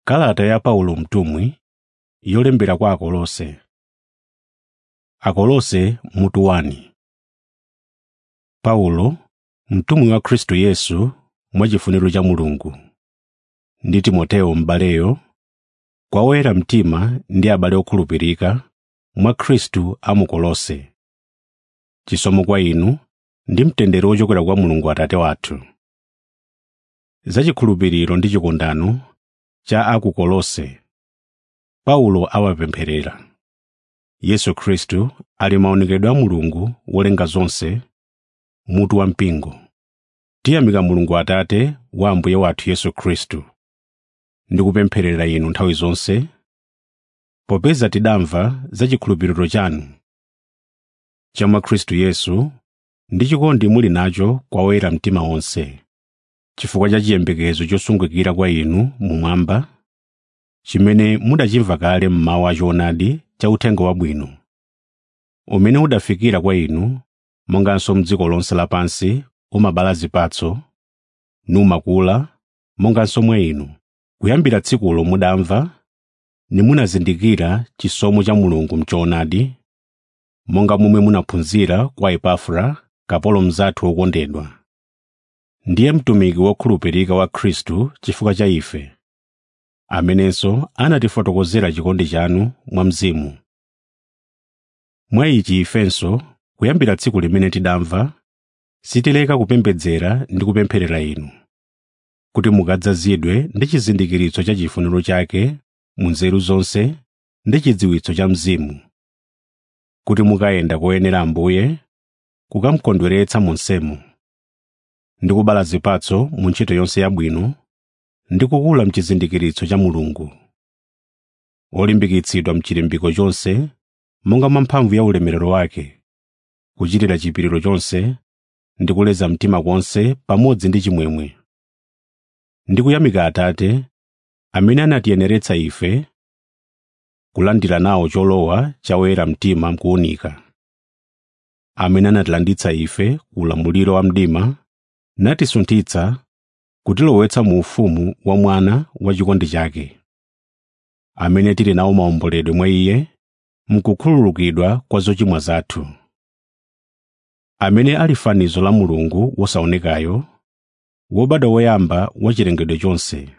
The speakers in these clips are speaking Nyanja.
Kalata ya Paulo mtumwi yolembera kwa Akolose. Akolose mutu 1 Paulo, mtumwi wa Khristu Yesu mwachifuniro cha Mulungu, ndi Timoteyo m'baleyo, kwa oyera mtima ndi abale okhulupirika mwa Khristu a mu Kolose. Chisomo kwa inu ndi mtendere wochokera kwa Mulungu Atate wathu. Za chikhulupiriro ndi chikondano cha a ku Kolose, Paulo awapempherera. Yesu Khristu ali maonekedwe a Mulungu wolenga zonse, mutu wampingo. Tiyamika Mulungu Atate wa Ambuye wathu Yesu Khristu. Ndikupempherera inu nthawi zonse, popeza tidamva za chikhulupiriro chanu cha mwa Khristu Yesu ndi chikondi muli nacho kwa oyera mtima onse, chifukwa cha chiyembekezo chosungikira kwa inu mumwamba, chimene mudachimva kale mmawu a choonadi cha uthenga wabwino, umene udafikira kwa inu monganso m'dziko lonse lapansi umabala zipatso, numakula monganso mwa inu, kuyambira tsikulo mudamva nimunazindikira chisomo cha Mulungu m'choonadi, monga momwe munaphunzira kwa Epafra, kapolo mnzathu wokondedwa. Ndiye mtumiki wokhulupirika wa Khristu chifukwa cha ife, amenenso anatifotokozera chikondi chanu mwa Mzimu. Mwa ichi ifenso, kuyambira tsiku limene tidamva, sitileka kupembedzera ndi kupempherera inu, kuti mukadzazidwe ndi chizindikiritso cha chifuniro chake mu nzeru zonse ndi chidziwitso cha Mzimu, kuti mukayenda koyenera Ambuye, kukamukondweretsa monsemo, ndi kubala zipatso mu ntchito yonse yabwino, ndi kukula mchizindikiritso cha Mulungu, olimbikitsidwa mchilimbiko chonse monga mwa mphamvu ya ulemerero wake, kuchitira chipiriro chonse ndi kuleza mtima konse pamodzi ndi chimwemwe. Ndi kuyamika Atate, amene anatiyeneretsa ife kulandira nawo cholowa cha oyera mtima mkuwunika, amene anatilanditsa ife ku ulamuliro wa mdima natisunthitsa kutilowetsa mu ufumu wa Mwana wa chikondi chake, amene tili nawo maomboledwe mwa Iye mkukhululukidwa kwa zochimwa zathu, amene ali fanizo la Mulungu wosaonekayo, wobadwa woyamba wa chilengedwe chonse.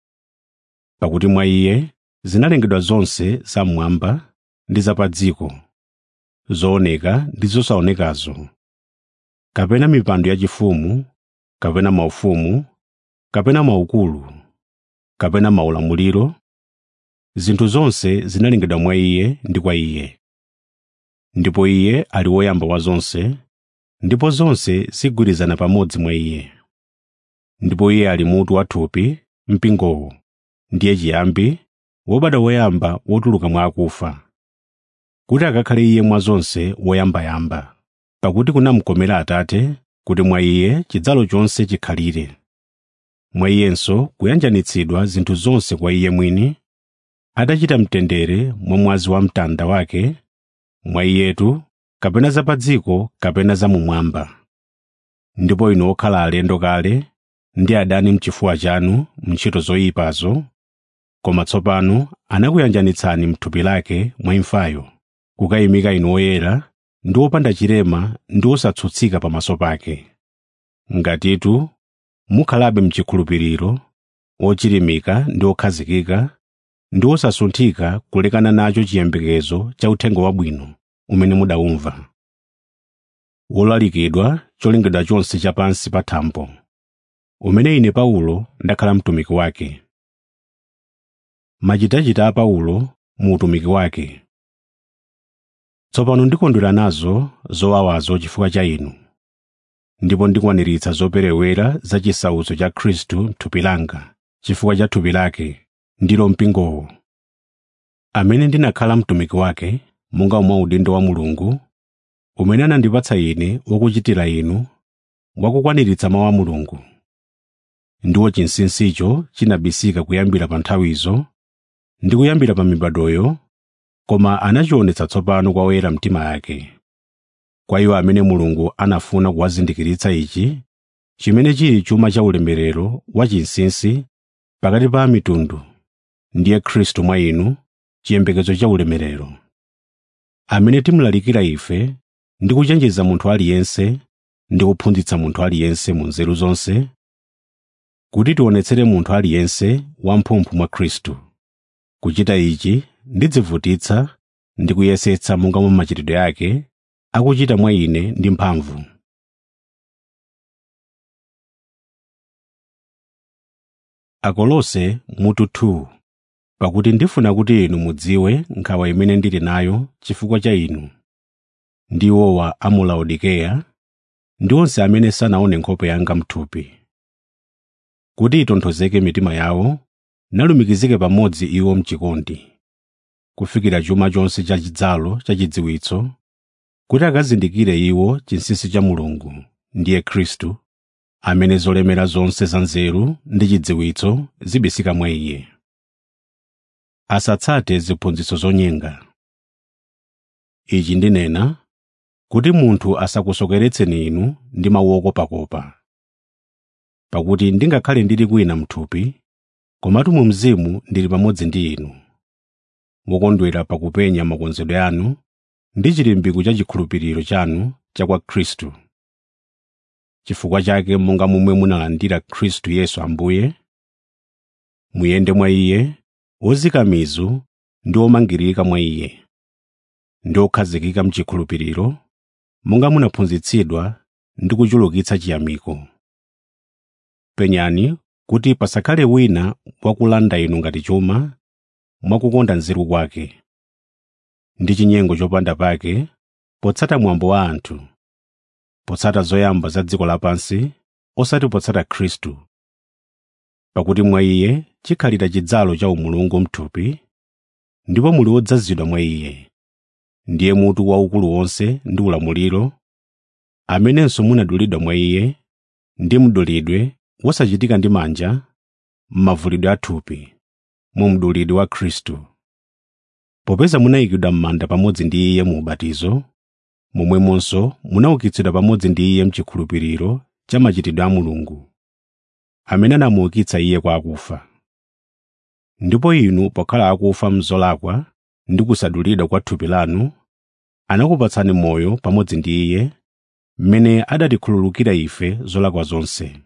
Pakuti mwa Iye zinalengedwa zonse zamwamba ndi za pa dziko, zooneka ndi zosaonekazo, kapena mipando yachifumu, kapena maufumu, kapena maukulu, kapena maulamuliro, zinthu zonse zinalengedwa mwa Iye ndi kwa Iye. Ndipo Iye ali woyamba wa zonse, ndipo zonse zigwirizana pamodzi mwa Iye. Ndipo Iye ali mutu wa thupi, mpingowo, ndiye chiyambi, wobadwa woyamba wotuluka mwa akufa, kuti akakhale Iye mwa zonse woyambayamba. Pakuti kunamukomera Atate kuti mwa Iye chidzalo chonse chikhalire. Mwa Iyenso kuyanjanitsidwa zinthu zonse kwa Iye mwini, atachita mtendere mwa mwazi wa mtanda wake, mwa Iyetu, kapena za pa dziko kapena za mumwamba. Ndipo inu okhala alendo kale ndi adani mchifuwa chanu m'ntchito zoyipazo, koma tsopano anakuyanjanitsani m'thupi lake mwa imfayo, kukayimika inu oyera ndi opanda chilema ndi osatsutsika pamaso pake. Ngatitu mukhalabe mchikhulupiriro, ochilimika ndi okhazikika, ndi osasunthika kulekana nacho chiyembekezo cha uthenga wabwino umene mudawumva, wolalikidwa cholengedwa chonse chapansi pa thambo, umene ine Paulo ndakhala mtumiki wake. Machitachita a Paulo mu utumiki wake. Tsopano ndikondwera nazo zowawazo chifukwa cha inu, ndipo ndikwaniritsa zoperewera za chisautso cha Khristu m'thupi langa chifukwa cha thupi lake, ndilo mpingowo, amene ndinakhala mtumiki wake monga mwa udindo wa Mulungu, umene anandipatsa ine wokuchitira inu, wakukwaniritsa mawu a Mulungu. Ndiwo chinsinsicho chinabisika kuyambira pa nthawizo ndi kuyambira pa mibadoyo, koma anachionetsa tsopano kwa oyera mtima yake. Kwa iwo amene Mulungu anafuna kuwazindikiritsa ichi, chimene chili chuma cha ulemerero wachinsinsi pakati pa mitundu ndiye khristu mwa inu chiyembekezo cha ulemerero amene timulalikira ife ndi kuchenjeza munthu aliyense ndi kuphunzitsa munthu aliyense mu nzeru zonse kuti tionetsere munthu aliyense wamphumphu mwa khristu kuchita ichi ndidzivutitsa ndi kuyesetsa monga mwa machitidwe ake akuchita mwa ine ndi mphamvu akolose mutu 2 pakuti ndifuna kuti inu mudziwe nkhawa imene ndili nayo chifukwa cha inu ndi iwowa a mu laodikeya ndi onse amene sanaone nkhope yanga mthupi kuti itonthozeke mitima yawo nalumikizike pamodzi iwo mchikondi kufikira chuma chonse cha chidzalo cha chidziwitso kuti akazindikire iwo chinsinsi cha mulungu ndiye khristu amene zolemera zonse za nzeru ndi chidziwitso zibisika mwa iye asatsate ziphunzitso zonyenga ichi ndinena kuti munthu asakusokeretseni inu ndi mawu okopakopa pakuti ndingakhale ndili kwina mthupi komatu mu mzimu ndili pamodzi ndi inu wokondwera pakupenya makonzedwe anu ndi chilimbiko cha chikhulupiriro chanu cha kwa khristu chifukwa chake monga momwe munalandira khristu yesu ambuye muyende mwa iye wozika mizu ndi omangirika mwa iye ndi okhazikika mchikhulupiriro monga munaphunzitsidwa ndi kuchulukitsa chiyamiko penyani kuti pasakhale wina wakulanda inu ngati chuma mwakukonda nzeru kwake ndi chinyengo chopanda pake potsata mwambo wa anthu potsata zoyamba za dziko lapansi osati potsata khristu pakuti mwa iye chikhalira chidzalo cha umulungu mthupi ndipo muli odzazidwa mwa iye ndiye mutu waukulu wonse ndi ulamuliro amenenso munadulidwa mwa iye ndi mdulidwe wosachitika ndi manja m'mavulidwe athupi mu mdulidwe wa khristu popeza munayikidwa m'manda pamodzi ndi iye mu ubatizo momwemonso munaukitsidwa pamodzi ndi iye mchikhulupiriro cha machitidwe a mulungu amene anamuukitsa iye kwa akufa ndipo inu pokhala akufa mzolakwa ndi kusadulidwa kwa thupi lanu anakupatsani moyo pamodzi ndi iye mmene adatikhululukira ife zolakwa zonse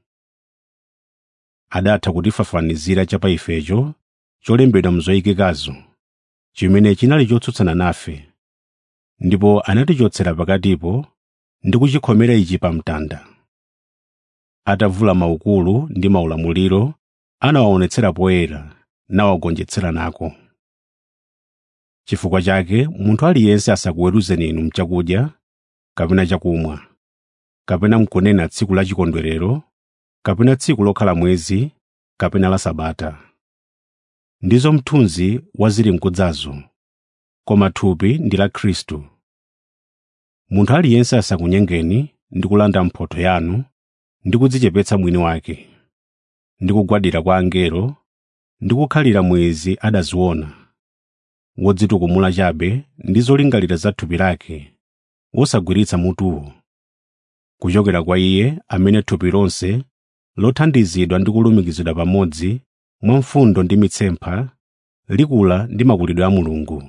adatha kutifafanizira cha pa ifecho cholembedwa mzoyikikazo chimene chinali chotsutsana nafe ndipo anatichotsera pakatipo ndi kuchikhomera ichi pa mtanda atavula maukulu ndi maulamuliro anawaonetsera poyera nawagonjetsera nako chifukwa chake munthu aliyense asakuweruzeni inu mchakudya kapena chakumwa kapena mkunena tsiku la chikondwerero kapena tsiku lokhala mwezi kapena la sabata ndizo mthunzi wa zili mkudzazo koma thupi ndi la khristu munthu aliyense asakunyengeni ndi kulanda mphotho yanu ndi kudzichepetsa mwini wake ndi kugwadira kwa angelo ndi kukhalira mwezi adaziona wodzitukumula chabe ndi zolingalira za thupi lake wosagwiritsa mutuwo kuchokera kwa iye amene thupi lonse lothandizidwa ndi kulumikizidwa pamodzi mwa mfundo ndi mitsempha likula ndi makulidwe a mulungu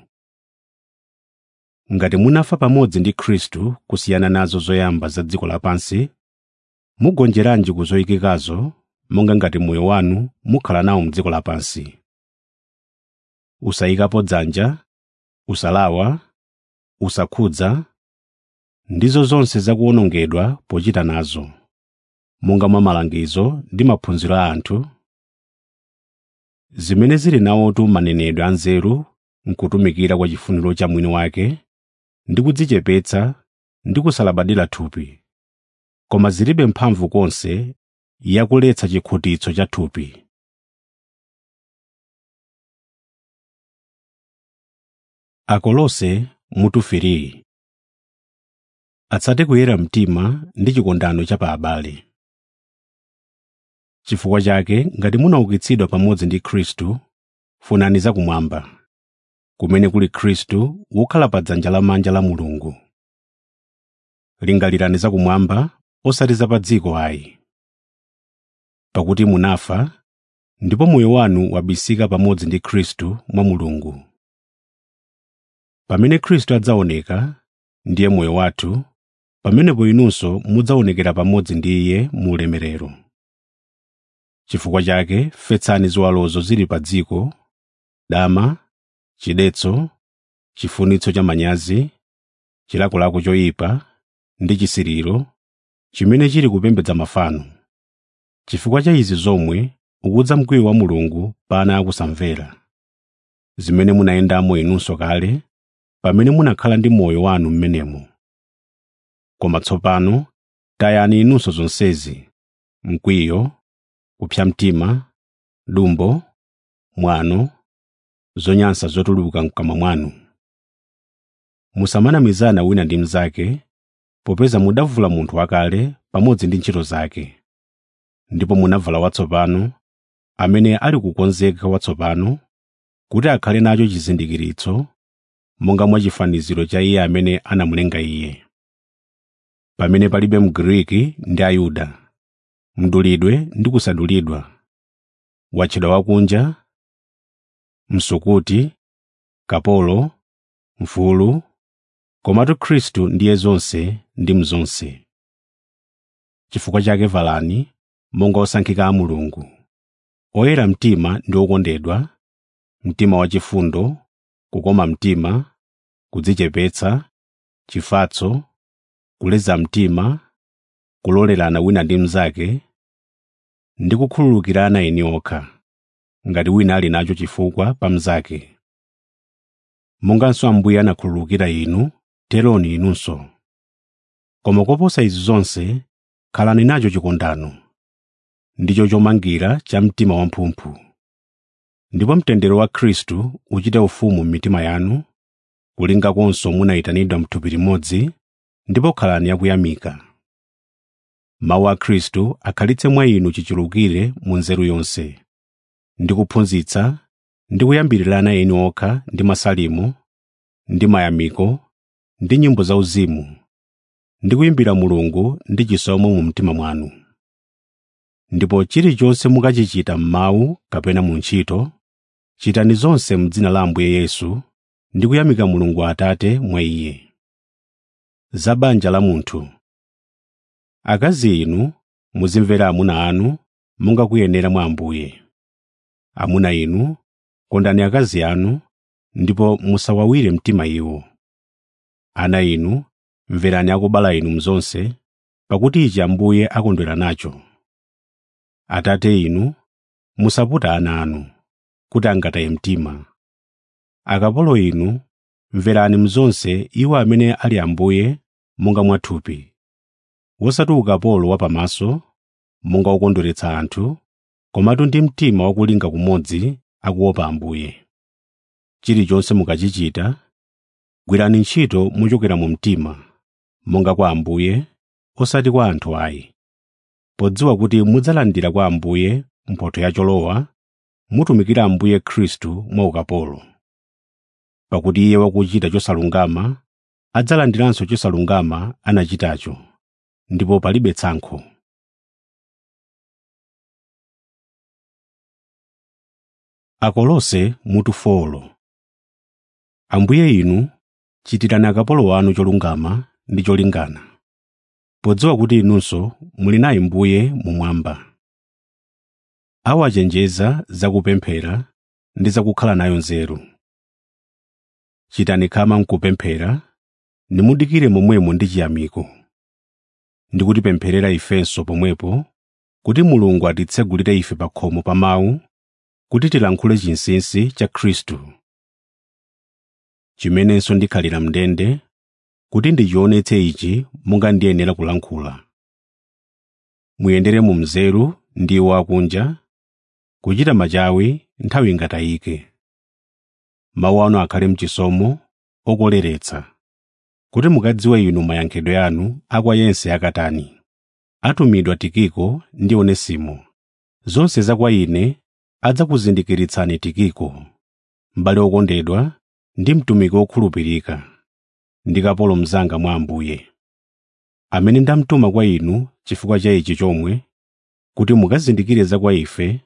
ngati munafa pamodzi ndi khristu kusiyana nazo zoyamba za dziko lapansi mugonjeranji ku zoyikikazo monga ngati moyo wanu mukhala nawo mdziko lapansi usayikapo dzanja usalawa usakhudza ndizo zonse zakuwonongedwa pochita nazo monga mwa malangizo ndi maphunziro a anthu zimene zili nawotu manenedwe anzeru nkutumikira kwa chifuniro cha mwini wake ndi kudzichepetsa ndi kusalabadira thupi koma zilibe mphamvu konse yakuletsa chikhutitso cha thupi akolose mutu 3 atsate kuyera mtima ndi chikondano cha pa abale chifukwa chake ngati munaukitsidwa pamodzi ndi khristu funani zakumwamba kumene kuli khristu wokhala pa dzanja lamanja la mulungu lingalirani zakumwamba osati za pa dziko ayi pakuti munafa ndipo moyo wanu wabisika pamodzi ndi khristu mwa mulungu pamene khristu adzaoneka ndiye moyo wathu pamenepo inunso mudzaonekera pamodzi ndi iye mu ulemerero chifukwa chake fetsani ziwalozo zili pa dziko dama chidetso chifunitso cha manyazi chilakolako choyipa ndi chisiriro chimene chili kupembedza mafano chifukwa cha izi zomwe ukudza mkwiyo wa mulungu pa ana akusamvera zimene munayendamo inunso kale pamene munakhala ndi moyo wanu m'menemo koma tsopano tayani inunso zonsezi mkwiyo kupsa mtima dumbo mwano zonyansa zotuluka mkamwa mwanu musamanamizana wina ndi mnzake popeza mudavula munthu wakale pamodzi ndi ntchito zake ndipo munavala watsopano amene ali kukonzeka watsopano kuti akhale nacho chizindikiritso monga mwa chifaniziro cha iye amene anamulenga iye pamene palibe mgiriki ndi ayuda mdulidwe ndi kusadulidwa watchedwa wakunja msukuti kapolo mfulu komatu khristu ndiye zonse ndi mzonse chifukwa chake valani monga osankhika a mulungu oyera mtima ndi okondedwa mtima wachifundo kukoma mtima kudzichepetsa chifatso kuleza mtima kulolerana wina ndi mnzake ndi kukhululukirana eni okha ngati wina ali nacho chifukwa pa mnzake monganso ambuye anakhululukira inu teroni inunso koma koposa izi zonse khalani nacho chikondano ndicho chomangira cha mtima wamphumphu ndipo mtendere wa khristu uchite ufumu m'mitima yanu kulingakonso munayitanidwa m'thupi limodzi ndipo khalani akuyamika mawu a khristu akhalitse mwa inu chichulukire mu nzeru yonse ndi kuphunzitsa ndi kuyambirirana eni okha ndi masalimo ndi mayamiko ndi nyimbo zauzimu ndi kuyimbira mulungu ndi chisomo mu mtima mwanu ndipo chilichonse mukachichita m'mawu kapena mu ntchito chitani zonse m'dzina la ambuye yesu ndi kuyamika mulungu atate mwa iye za banja la munthu akazi inu muzimvera amuna anu monga kuyenera mwa ambuye amuna inu kondani akazi anu ndipo musawawire mtima iwo ana inu mverani akubala inu mzonse pakuti ichi ambuye akondwera nacho atate inu musaputa ana anu kuti angataye mtima akapolo inu mverani mzonse iwo amene ali ambuye monga mwathupi wosati ukapolo wapamaso monga wokondweretsa anthu komatu ndi mtima wakulinga kumodzi akuopa ambuye chilichonse mukachichita gwirani ntchito muchokera mu mtima monga kwa ambuye osati kwa anthu ayi podziwa kuti mudzalandira kwa ambuye mphotho ya cholowa mutumikira ambuye khristu mwa ukapolo pakuti iye wakuchita chosalungama adzalandiranso chosalungama anachitacho ndipo palibe tsankho akolose mutu folo ambuye inu chitirani akapolo wanu cholungama ndi cholingana podziwa kuti inunso muli naye mbuye mumwamba awachenjeza zakupemphera ndi zakukhala nayo nzeru chitani khama mkupemphera nimudikire momwemo ndi chiyamiko ndi kutipempherera ifenso pomwepo kuti mulungu atitsegulire ife pa khomo pa mawu kuti tilankhule chinsinsi cha khristu chimenenso ndikhalira mndende kuti ndichionetse ichi monga ndiyenera kulankhula muyendere mu mzeru ndi iwo akunja kuchita machawi nthawi ingatayike mawu anu akhale mchisomo okoleretsa kuti mukadziwe inu mayankhedwe anu akwa yense akatani atumidwa tikiko ndi onesimo zonse za kwa ine adzakuzindikiritsani tikiko m'bale wokondedwa ndi mtumiki wokhulupirika ndi kapolo mnzanga mwa ambuye amene ndamtuma kwa inu chifukwa cha ichi chomwe kuti mukazindikire za kwa ife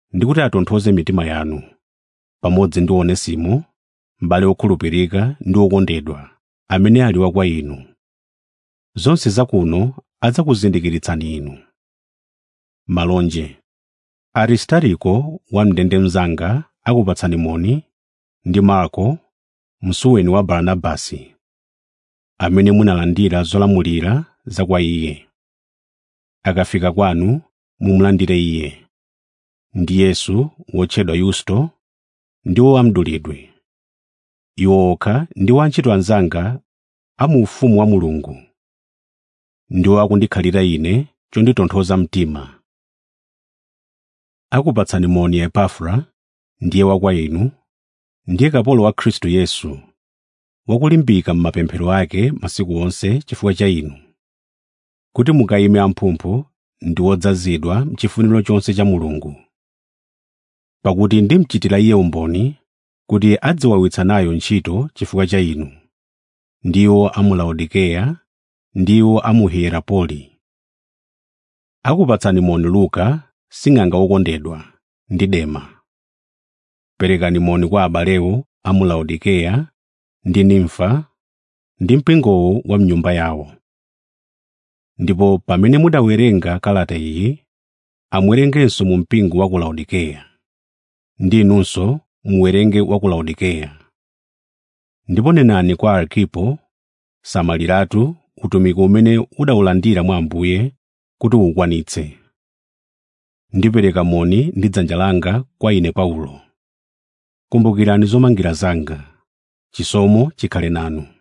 ndi kuti atonthoze mitima yanu pamodzi ndi onesimo m'bale wokhulupirika ndi wokondedwa amene ali wa kwa inu zonse zakuno adzakuzindikiritsani inu malonje aristariko wam'ndende mnzanga akupatsani moni ndi marko msuweni wa baranabasi amene munalandira zolamulira za kwa iye akafika kwanu mumulandire iye ndi yesu wotchedwa yusto ndiwo amdulidwe iwo okha ndiwo antchito anzanga a mu ufumu wa mulungu ndiwo akundikhalira ine chonditonthoza mtima akupatsani moni epafra ndiye wa kwa inu ndiye kapolo wa khristu yesu wakulimbika m'mapemphero ake masiku onse chifukwa cha inu kuti mukayime amphumphu ndi wodzazidwa mchifuniro chonse cha mulungu pakuti ndimchitira iye umboni kuti adziwawitsa nayo ntchito chifukwa cha inu ndiwo a mu laodikeya ndiwo a mu hierapoli akupatsani moni luka sing'anga wokondedwa ndi dema perekani moni kwa abalewo a mu laodikeya ndi nimfa ndi mpingowo wa mnyumba yawo ndipo pamene mudawerenga kalata iyi amuwerengenso mu mpingo wa ku laodikeya ndi inunso muwerenge wa ku laodikeya ndipo nenani kwa arkipo samaliratu utumiki umene udawulandira mwa ambuye kuti ukwanitse ndipereka moni ndi dzanja langa kwa ine paulo kumbukirani zomangira zanga chisomo chikhale nanu